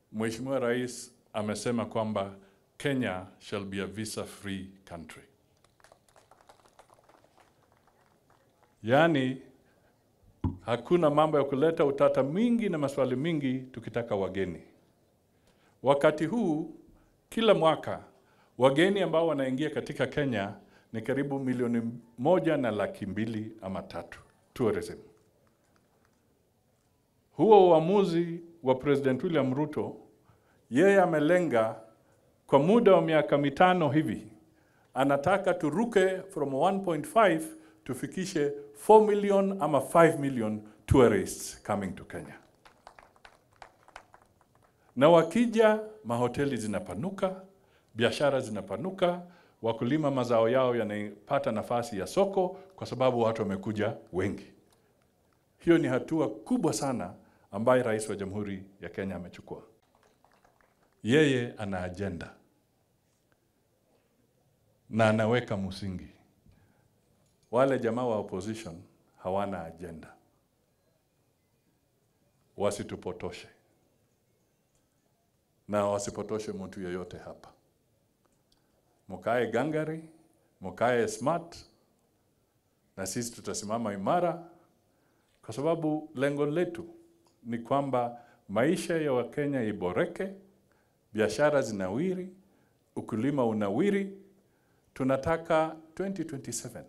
Mheshimiwa Rais amesema kwamba Kenya shall be a visa free country. Yaani hakuna mambo ya kuleta utata mingi na maswali mingi tukitaka wageni. Wakati huu kila mwaka wageni ambao wanaingia katika Kenya ni karibu milioni moja na laki mbili ama tatu tourism. Huo uamuzi wa President William Ruto, yeye amelenga kwa muda wa miaka mitano hivi, anataka turuke from 1.5 tufikishe 4 million ama 5 million tourists coming to Kenya. Na wakija, mahoteli zinapanuka, biashara zinapanuka, wakulima mazao yao yanapata nafasi ya soko kwa sababu watu wamekuja wengi. Hiyo ni hatua kubwa sana ambayo rais wa Jamhuri ya Kenya amechukua. Yeye ana ajenda na anaweka msingi. Wale jamaa wa opposition hawana ajenda, wasitupotoshe na wasipotoshe mtu yeyote hapa. Mukae gangari, mukae smart, na sisi tutasimama imara, kwa sababu lengo letu ni kwamba maisha ya Wakenya iboreke, biashara zinawiri, ukulima unawiri. Tunataka 2027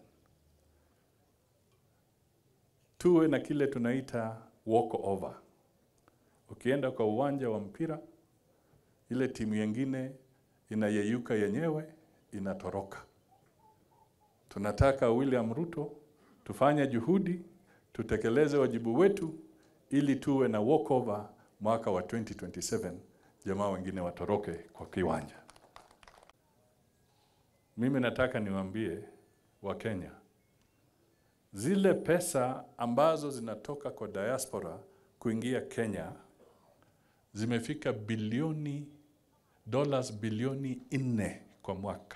tuwe na kile tunaita walk over. Ukienda kwa uwanja wa mpira, ile timu yengine inayeyuka yenyewe inatoroka. Tunataka William Ruto tufanye juhudi, tutekeleze wajibu wetu ili tuwe na walkover mwaka wa 2027, jamaa wengine watoroke kwa kiwanja. Mimi nataka niwaambie Wakenya, zile pesa ambazo zinatoka kwa diaspora kuingia Kenya zimefika bilioni dollars bilioni nne kwa mwaka,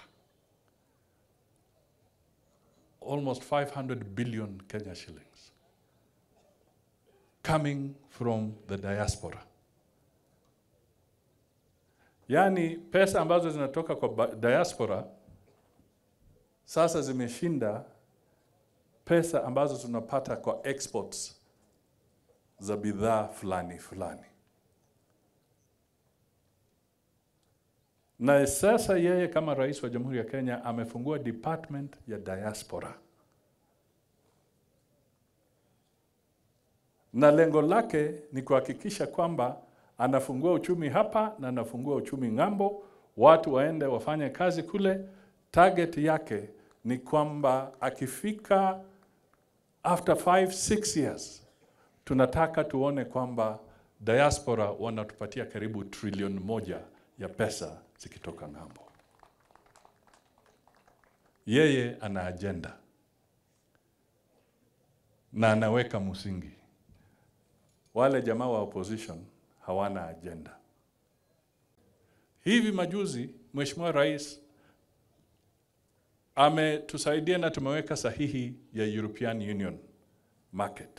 almost 500 billion Kenya shillings coming from the diaspora. Yaani pesa ambazo zinatoka kwa diaspora sasa zimeshinda pesa ambazo tunapata kwa exports za bidhaa fulani fulani. Na sasa yeye kama rais wa Jamhuri ya Kenya amefungua department ya diaspora, na lengo lake ni kuhakikisha kwamba anafungua uchumi hapa na anafungua uchumi ng'ambo, watu waende wafanye kazi kule. Target yake ni kwamba akifika after 5 6 years tunataka tuone kwamba diaspora wanatupatia karibu trilioni moja ya pesa zikitoka ng'ambo. Yeye ana ajenda na anaweka msingi. Wale jamaa wa opposition hawana ajenda. Hivi majuzi Mheshimiwa Rais ametusaidia na tumeweka sahihi ya European Union market.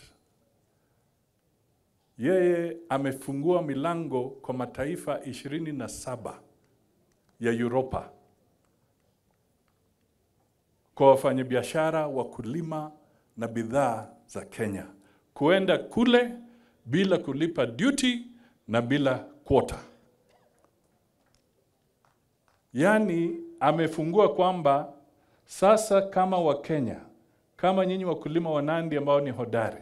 Yeye amefungua milango kwa mataifa ishirini na saba ya Europa kwa wafanyabiashara, wakulima na bidhaa za Kenya kuenda kule bila kulipa duty na bila quota. Yaani amefungua kwamba sasa kama Wakenya, kama nyinyi wakulima wa Nandi ambao ni hodari,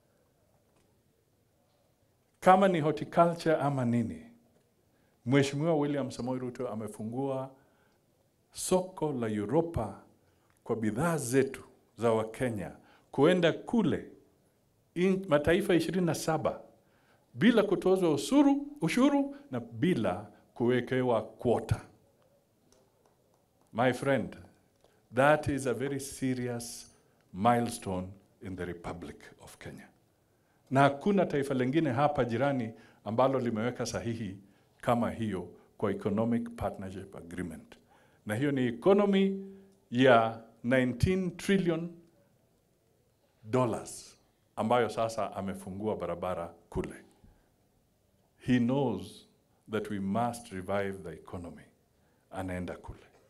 kama ni horticulture ama nini, Mheshimiwa William Samoei Ruto amefungua soko la Europa kwa bidhaa zetu za Wakenya kuenda kule in, mataifa ishirini na saba bila kutozwa usuru, ushuru na bila kuwekewa quota. My friend, that is a very serious milestone in the Republic of Kenya. Na hakuna taifa lingine hapa jirani ambalo limeweka sahihi kama hiyo kwa Economic Partnership Agreement. Na hiyo ni economy ya 19 trillion dollars ambayo sasa amefungua barabara kule. He knows that we must revive the economy, anaenda kule.